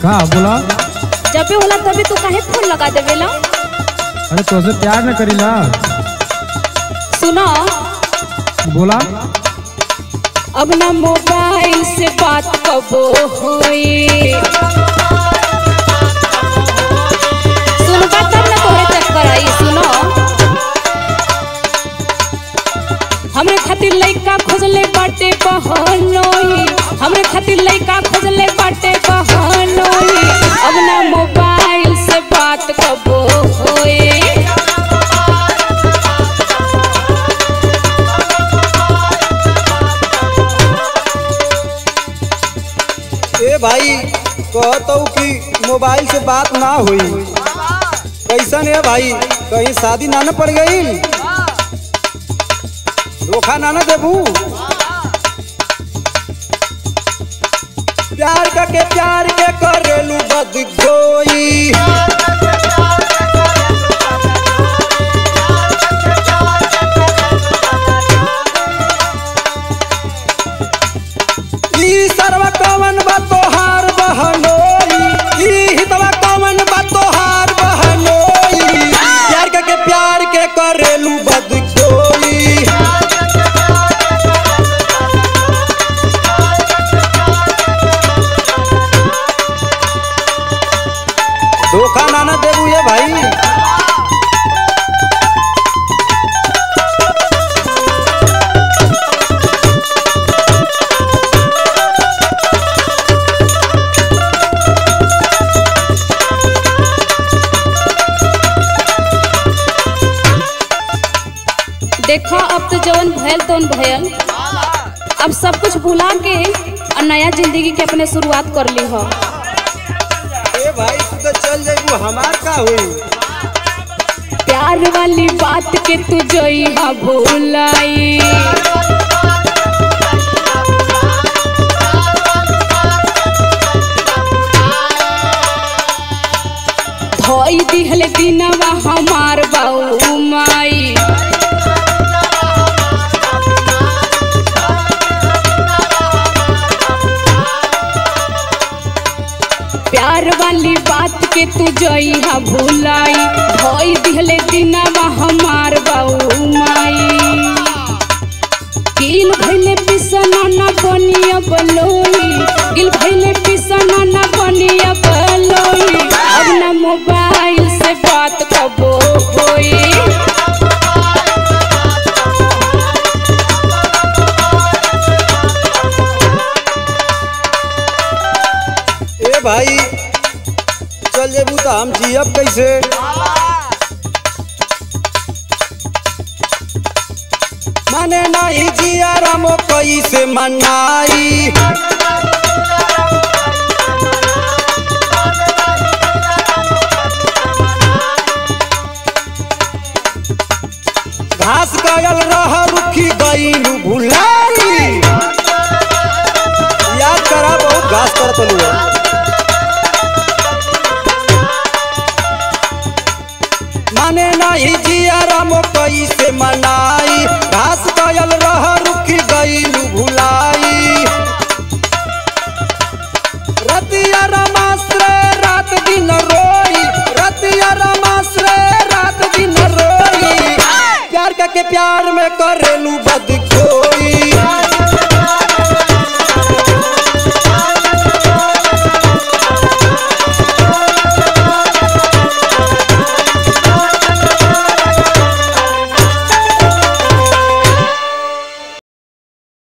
का बोला जब भी होला तभी तू काहे फोन लगा देवेला अरे तोसे प्यार न करीला सुनो बोला अब ना मोबाइल से बात कबो होई सुनबा तब ना तोहरे चक्कर आई सुनो हमरे खातिर लइका खोजले बाटे बहनोई हमरे खातिर लइका खोजले बाटे बहनोई अब ना मोबाइल से बात कबो होई ए भाई कहतो कि मोबाइल से बात ना हुई कैसन है भाई कहीं शादी ना न पड़ गई धोखा ना न देबू प्यार के प्यार के करेलू बदगोई ई सरवा कवन बा तोहार बहनोई ई हितवा कवन बा तोहार बहनोई प्यार के, के प्यार के करेलू बदगोई धोखा ना ना देबू ये भाई देखो अब तो जवन भयल तवन भयल अब सब कुछ भुला के और नया जिंदगी के अपने शुरुआत कर ली हो ए भाई तू तो चल जाइबू हमार का हुई प्यार वाली बात के तू जोई हा भुलाई धोई दिहल दिनवा हमार बाऊ माई प्यार वाली बात के तू जोई हा भुलाई धोई दिहले दिनवा हमार बाऊ माई गिल भइले पिसना ना बनिया बलोई गिल भइले पिसना ना बनिया बलोई अब ना मोबाइल से बात कबो होई ए भाई चल जेबू तो हम जियब कैसे माने नहीं जिया रामो कैसे मनाई घास गयल रह रुखी गईलू भुलाई याद करा बहुत घास करत लुआ माने नहीं जिया रामो कैसे मनाई घास गयल रह रुकी गईलू भुलाई रतिया रमाश्रे रात दिन रोई रतिया रमाश्रे रात दिन रोई प्यार का के प्यार में करेलू बद